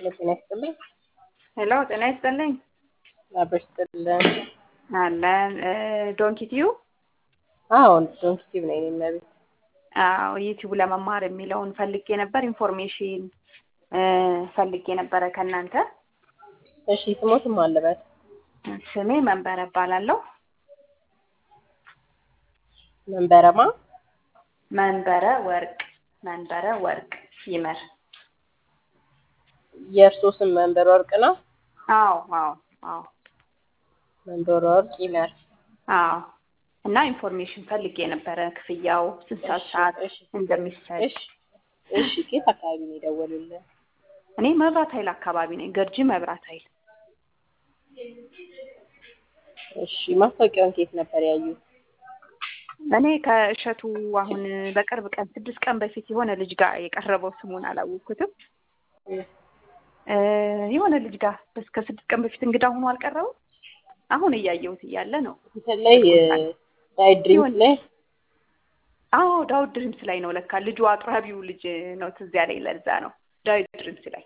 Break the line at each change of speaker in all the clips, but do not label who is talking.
ጤና ይስጥልኝ።
ሄሎ ጤና ይስጥልኝ።
አብረሽ ይስጥልን።
አለን ዶንኪ ቲዩ
አዎ ዶንኪቲቭ ነኝ እኔ ቤት
አዎ ዩቲዩብ ለመማር የሚለውን ፈልጌ ነበር። ኢንፎርሜሽን ፈልጌ ነበረ ከእናንተ።
እሺ ስሞትም አለበት
ስሜ መንበረ እባላለሁ።
መንበረማ
መንበረ ወርቅ መንበረ ወርቅ ይመር።
የእርሶ ስም መንበር ወርቅ ነው?
አዎ አዎ አዎ
መንበር ወርቅ ይመር።
አዎ እና ኢንፎርሜሽን ፈልጌ ነበረ። ክፍያው ስንት ሰዓት ሰዓት
እሺ
እንደሚሰጥ
እሺ እሺ ከየት አካባቢ ነው የደወሉልን?
እኔ መብራት ኃይል አካባቢ ነኝ። ገርጂ መብራት ኃይል
እሺ ማስታወቂያውን ከየት ነበር ያዩት?
እኔ ከእሸቱ አሁን በቅርብ ቀን ስድስት ቀን በፊት የሆነ ልጅ ጋር የቀረበው ስሙን አላወቅኩትም። እ የሆነ ልጅ ጋር እስከ ስድስት ቀን በፊት እንግዳ ሆኖ አልቀረበም። አሁን እያየሁት እያለ ነው።
በተለይ ዳይ ድሪምስ ላይ
አዎ ዳዊት ድሪምስ ላይ ነው ለካ ልጁ አቅራቢው ልጅ ነው ትዝ ያለኝ። ለዛ ነው ዳዊት ድሪምስ ላይ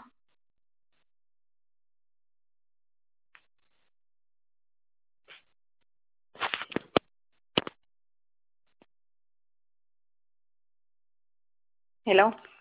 ሄሎ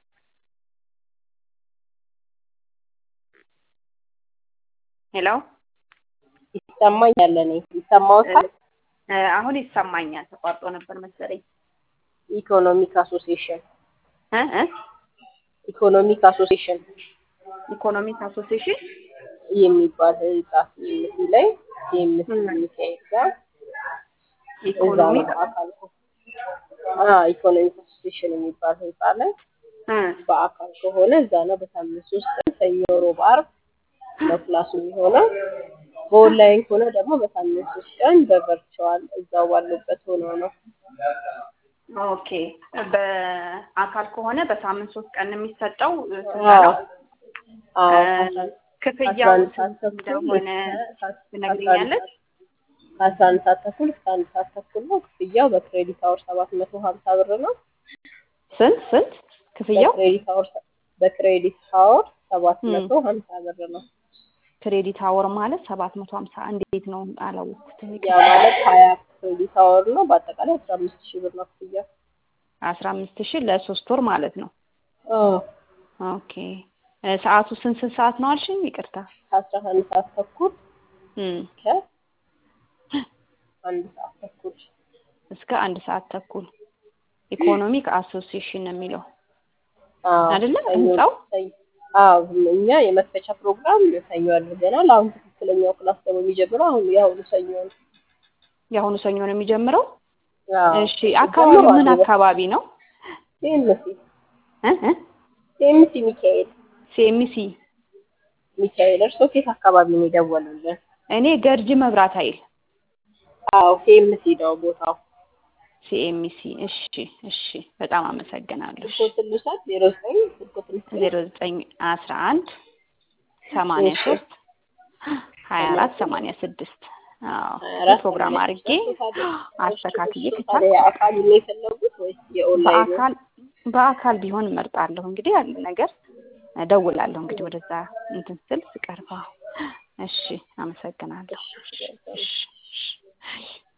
ሄሎ
ይሰማኛል። እኔ ይሰማዎታል?
እ አሁን ይሰማኛል። ተቋርጦ ነበር መሰለኝ።
ኢኮኖሚክ አሶሲዬሽን
እ እ
ኢኮኖሚክ አሶሲዬሽን
ኢኮኖሚክ አሶሲዬሽን
የሚባል ህንጻ ሲኤምሲ ላይ ሲኤምሲ ሚካኤል ጋር እዛ ነው
ኢኮኖሚክ
በአካል አ ኢኮኖሚክ አሶሲዬሽን የሚባል ህንጻ ላይ
እ
በአካል ከሆነ እዛ ነው። በሳምንት ሶስት ቀን ሰኞ፣ ሮብ፣ ዓርብ ነው ክላሱ የሚሆነው። በኦንላይን ከሆነ ደግሞ በሳምንት ሶስት ቀን በቨርቹዋል እዛው ባሉበት ሆነው ነው።
ኦኬ በአካል ከሆነ በሳምንት ሶስት ቀን የሚሰጠው ስንት
አዎ
ነው?
አዎ
እ
ከአስራ
ክፍያው
አንድ ሰዓት
ስንት
ተኩል
እንደሆነ
እስከ አስራ አንድ
ትነግሪኛለች?
ከአስራ አንድ ሰዓት ተኩል እስከ አንድ ሰዓት ተኩል ነው። ክፍያው በክሬዲት አወር ሰባት መቶ ሀምሳ ብር ነው።
ስንት ስንት ክፍያው?
በክሬዲት አወር በክሬዲት አወር ሰባት
እም
መቶ ሀምሳ ብር ነው።
ክሬዲት አወር ማለት ሰባት መቶ ሀምሳ እንዴት ነው አላወቅኩትም።
ያ
ይቅርታ።
ማለት ሀያ ክሬዲት አወር ነው። በአጠቃላይ አስራ አምስት ሺህ ብር ነው ክፍያው።
አስራ አምስት ሺህ ለሶስት ወር ማለት ነው።
አዎ
ኦኬ እ ሰዓቱ ስንት ስንት ሰዓት ነው አልሽኝ? ይቅርታ።
ከአስራ አንድ ሰዓት ተኩል
እም
ከአንድ ሰዓት ተኩል
እስከ አንድ ሰዓት ተኩል ኢኮኖሚክ አሶሲዬሽን ነው የሚለው
አዎ
አይደለ?
ሰኞ
ህንጻው
ሰኞ አዎ እኛ የመክፈቻ ፕሮግራም ሰኞ አድርገናል። አሁን ትክክለኛው ክላስ ደግሞ የሚጀምረው አሁን የአሁኑ ሰኞ ነው።
የአሁኑ ሰኞ ነው የሚጀምረው።
አዎ
እሺ አካባቢው ምን
ጀምሯል።
አካባቢ ነው?
ሲኤምሲ
እ እ
ሲኤምሲ ሚካኤል
ሲኤምሲ
ሚካኤል እርስዎ ከየት አካባቢ ነው የደወሉልን?
እኔ ገርጂ መብራት ኃይል
አዎ ሲኤምሲ ነው ቦታው።
ሲኤምሲ። እሺ እሺ፣ በጣም አመሰግናለሁ። እሺ
ስልኮትን ልውሰድ? ዜሮ ዘጠኝ ስልኮትን ልስጥሽ?
ዜሮ ዘጠኝ አስራ አንድ ሰማንያ
እሺ
ሶስት ሀያ
ሰማንያ
አራት
ስድስት
ሰማንያ ስድስት አዎ
ሀያ አራት
ፕሮግራም
ሰማንያ
አድርጌ
ስድስት ታዲያ እሺ
አስተካክዬ
እሺ
ከቻልኩ
ታዲያ የአካል ነው የፈለጉት ወይስ የኦንላይን?
በአካል በአካል ቢሆን እመርጣለሁ። እንግዲህ ያለ ነገር እደውላለሁ። እንግዲህ ወደዛ እንትን ስል ስቀርባ። እሺ አመሰግናለሁ።
እሺ
እሺ እሺ እሺ